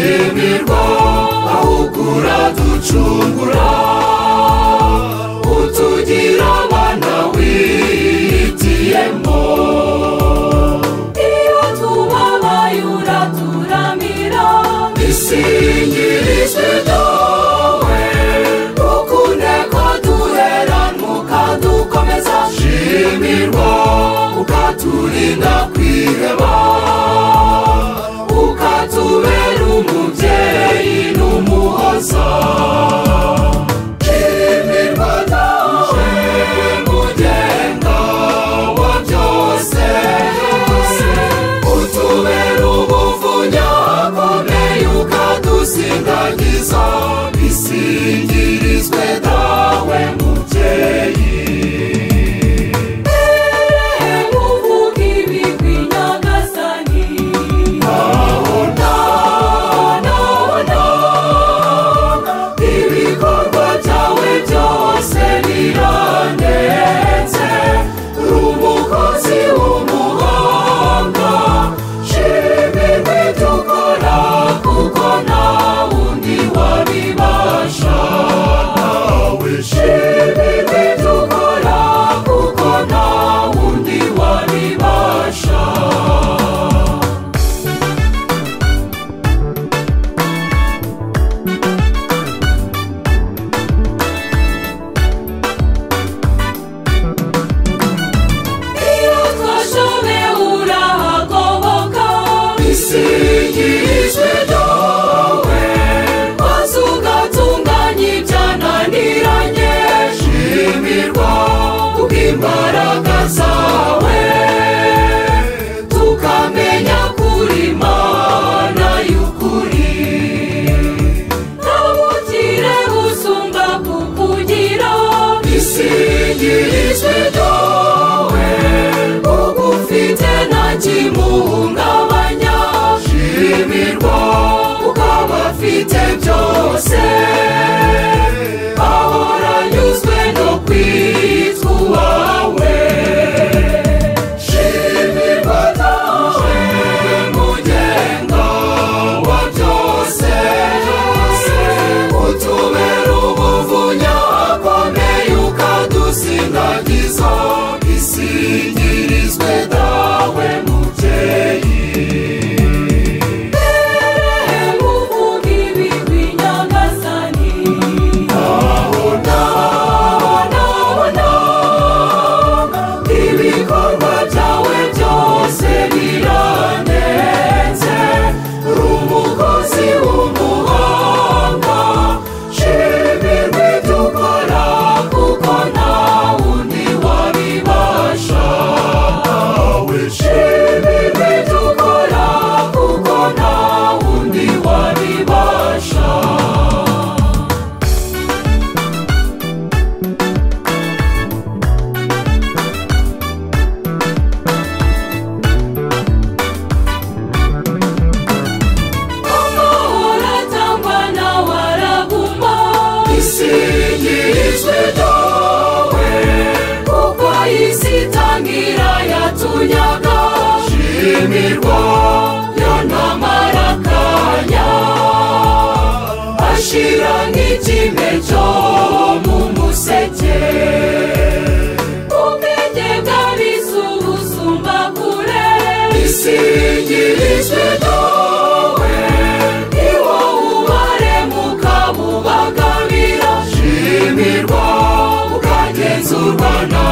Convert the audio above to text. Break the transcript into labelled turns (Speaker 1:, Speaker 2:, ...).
Speaker 1: gucungurwa ahubwo uraducungura utugira abana wihitiyemo iyo tubabaye uraturamira isingirizwe dawe ukunde ko duherana ukadukomeza shimirwa ukaturinda kwiheba ukatubera umubyeyi n'umuhoza shimirwa dawe mugenga wa byose utubera ubuvunya komeye ukadusindagiza bisingirizwe dawe mubyeyi muvuga ibigwi nyagasani ibikorwa byawe byose birandenze umukozi w'umuhanga shimirwe dukora kuko nta wundi wabibasha nawe shimirwe dukora kuko nta wundi wabibasha iyo twashobe urahagoboka isingirizwe dawe maze ugatunganya ibyananiranye shimirwa kubw'imbaraga zawe tukamenya kuri mana y'ukuri ntabukire gusumba kukugira isingirizwe dawe ugufite nta kimuhungabanya shimirwa ukaba afite byose ahora anyuzwe no kwitwa uwawe shimirwa dawe mugenga wa byose utubera ubuvunya akomeye ukadusindagiza isingirizwe dawe mubyeyi muvuga ibigwi nyagasani aho nabona ibikorwa byawe byose birandenze uri umukozi w'umuhanga shimirwe dukora kuko nta wundi wabibasha nawe shimirwe dukora kuko nta wundi wabibasha uratangwa nawe araguma isingirizwe dawe kuko isi itangira yatunyaga shimirwa yo ntamara akanya ashira nk'ikime cyo mu museke ubwenge bw'abisi ubusumba kure isingirizwe dawe iwo ubaremuka bubagabira shimirwa ukagenzurwa nawe